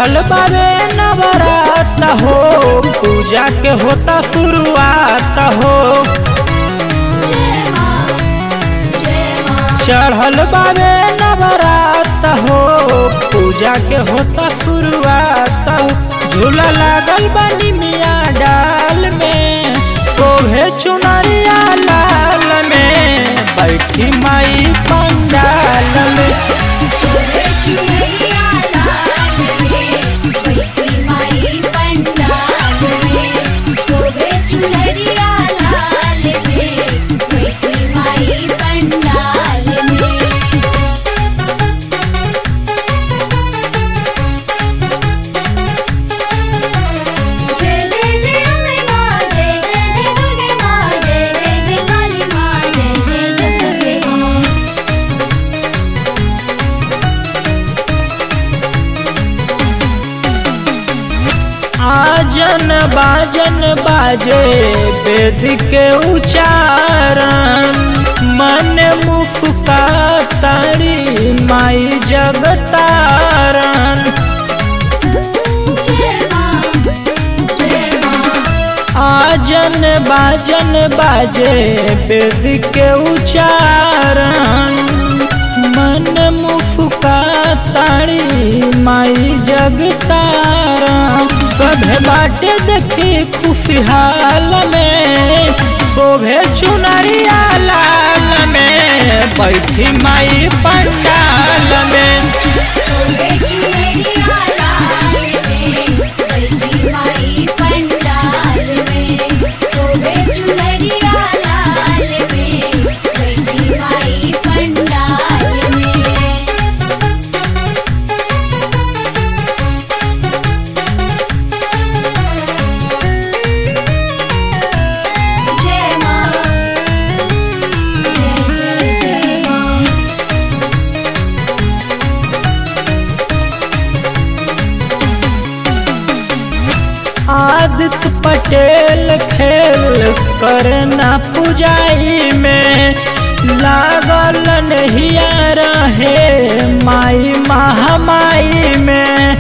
चढ़ल बारे नवरात हो पूजा के होता शुरुआत हो चढ़ल बारे नवरात हो पूजा के होता शुरुआत हो झूला लागल बनी मिया डाल में शोभे चुनरिया लाल में बैठी माई पंडाल में पंडाल में जय जय जय अम्बे माँ जय जय जय दुर्गे माँ जय जय जय काली माँ जय जय जय दुर्गे माँ आजन बाजन बाजे वेद के उच्चारण मन मुफका तारी माई जगतारण जय माँ जय माँ आजन बाजन बाजे वेद के उच्चारण मन मुफका तारी माई जगतारण सभे बाटे देखी खुशहाल में शोभे चुनरिया लाल में बैठी माई पंडाल में सोबे चुनरिया लाल में बैठी माई पंडाल में सोबे चुनरिया लाल में बैठी माई पंडाल में जय माँ जय जय जय माँ आदित्य पटेल खेल करना पुजाई में लागल नहिया रहे माई महामाई में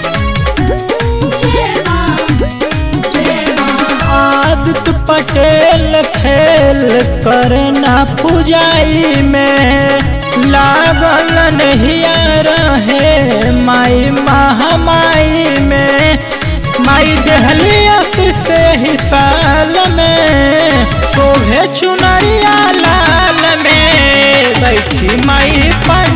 जय माँ जय माँ आदित्य पटेल खेल करना पुजाई में लागल नहिया रहे माई महामाई में माई दहली से ही साल में शोभे चुनरिया लाल में बैठी माई पर